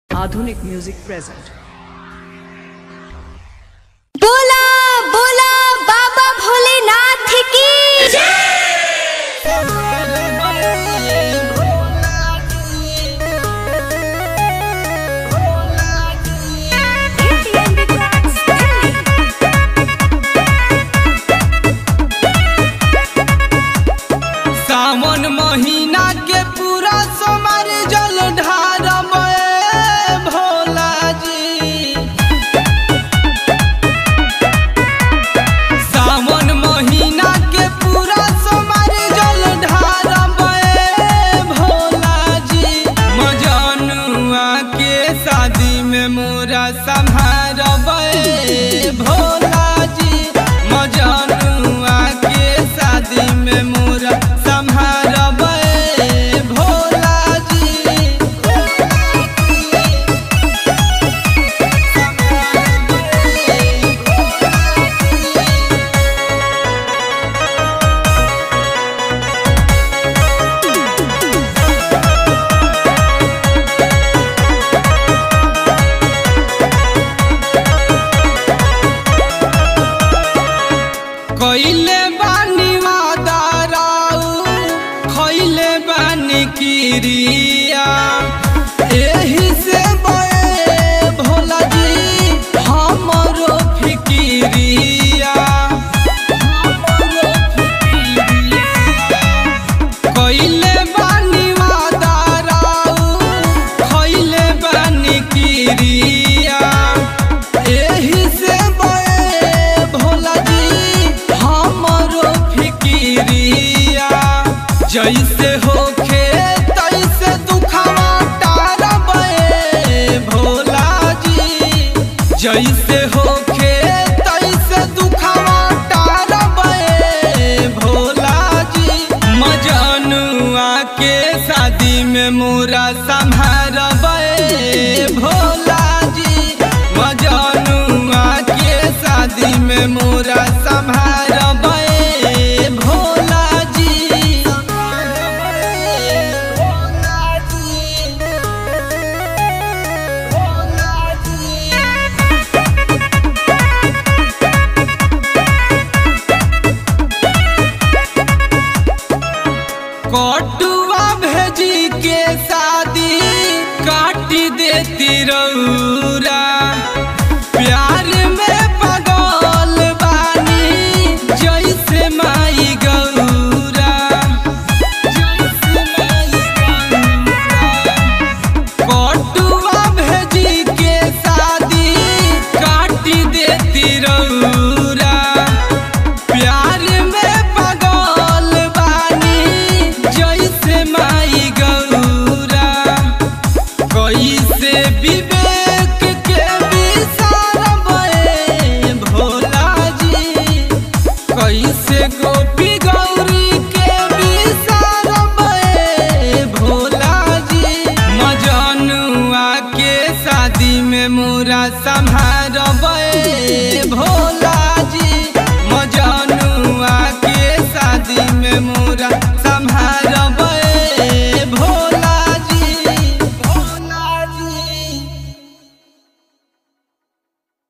आधुनिक music present बोला बोला बाबा भोलेनाथ की सावन महीना के पूरा सोमर जल ढारब ए भोला जी सावन महीना के पूरा सोमर जल ढारब ए भोला जी मजनुआ के शादी में मोरा संभारब ए भोला जी मजनुआ के शादी में मोरा संभारब ए भोला जी कइले बानी वादाराऊ खइले बानी किरिया एही से बए भोला जी हमरो फिकिरिया हमरो फिकिरिया कइले बानी वादाराऊ खइले बानी किरिया एही से बए भोला जी हमरो फिकिरिया जैसे होखे तैसे दुखवा टारब ए भोला जी जैसे होखे तैसे दुखवा टारब ए भोला जी मजनुआ के शादी में मोरा संभारब ए भोला जी मजनुआ के शादी में मोरा संभारब ए भोला जी भोला जी भोला जी कटुआ भेजी के शादी काटी देती रौरा